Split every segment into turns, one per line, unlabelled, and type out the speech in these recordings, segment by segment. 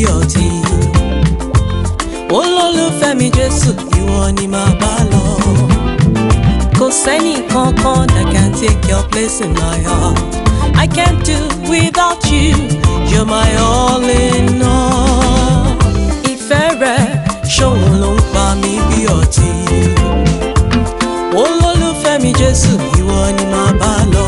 ọtí olólùfẹ́ mi jésù ìwọ ni màá bá lọ kò sẹ́ni kankan that can take your place in my heart I can't do without you you're my all in all ìfẹ́ rẹ ṣòun ló ń pa mí bí ọtí olólùfẹ́ mi jésù ìwọ ni màá bá lọ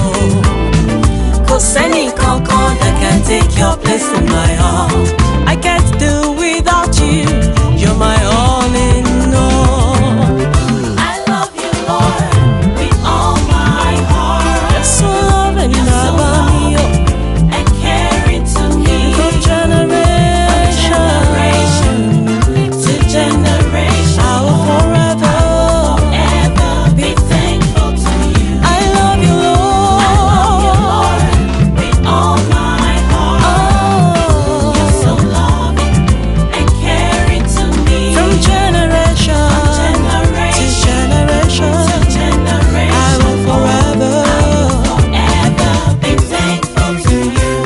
kò sẹ́ni kankan that can take your place in my heart I can't do without you you're my all in all.
I love you, Lord, with all my heart.
You're so loving, Baba mio,
And caring to me
from generation
generation to generation.
I will forever.
Ever be thankful to you.
I love you,
I love you,
Lord.
Lord, with all my heart.
Oh,
You're so loving and caring to me.
from generation to generation,
to generation.
I will forever.
Ever be thankful to you.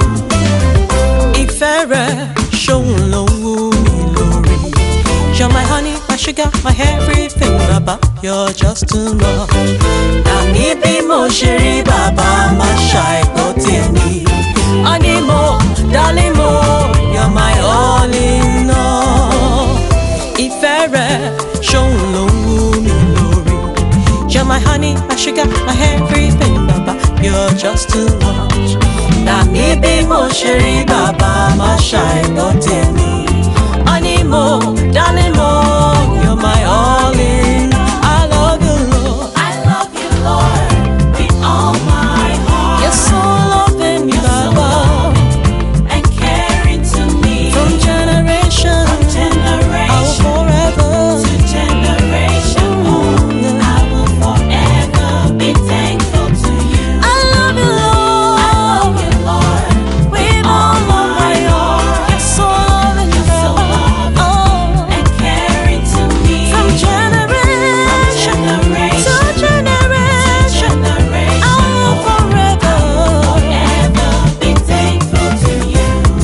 Ìfẹ́ rẹ̀ ṣóun ló ń wú mi lórí. You're my honey, my sugar, my everything, bàbá. You're just too much. Àní bí mo ṣe rí bàbá máa ṣàìgbọ́ tèmi. Honey mo, darling mo, you're my all in all. Ìfẹ́ rẹ̀ ṣóun ló ń wú mi lórí. You're my honey, my sugar, my everything, bàbá. You're just too much. Àní bí mo ṣe rí bàbá máa ṣàìgbọ́ tèmi. Honey mo, darling mo, you're my all in. I love you, Lord.
I love you, Lord, with all my heart.
You're so loving, Baba.
and caring to me.
From generation, I will
generation
forever.
to generation, oh, I will forever be thankful to you.
I love you,
I love
Lord.
you, Lord,
With all of my heart. You're so loving,
You're so
Baba. Oh.
and caring to me.
From generation
generation
to generation,
generation,
I will forever.
forever be thankful to you.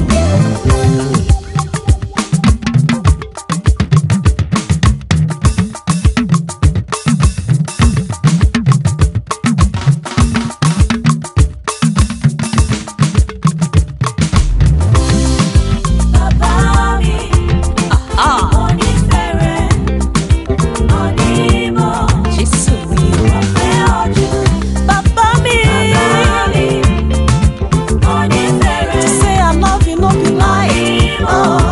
Bàbá mi,
Ah,
onífẹ̀rẹ̀, onímọ̀,
Jésù mi,
ọ̀fẹ́ ọ̀jọ̀.
bàbá mi.
Bàbá mi, onífẹ̀rẹ̀,
To say I love you, no be lie.
onímọ̀,
Oh,